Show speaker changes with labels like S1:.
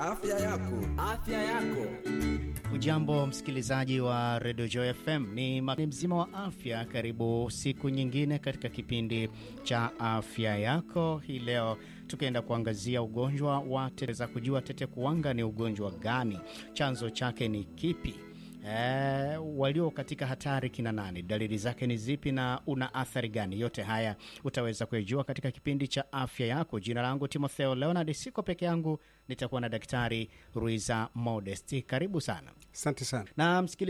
S1: Afya yako.
S2: Afya yako.
S3: Ujambo msikilizaji wa Radio Joy FM, ni makini mzima wa afya. Karibu siku nyingine katika kipindi cha afya yako. Hii leo tukienda kuangazia ugonjwa wa tete za kujua tete kuwanga ni ugonjwa gani, chanzo chake ni kipi? E, walio katika hatari kina nani? Dalili zake ni zipi na una athari gani? Yote haya utaweza kuyajua katika kipindi cha afya yako. Jina langu Timotheo Leonard, siko peke yangu, nitakuwa na Daktari Ruiza Modesti. Karibu sana
S4: Asante sana.
S3: na msikilizaji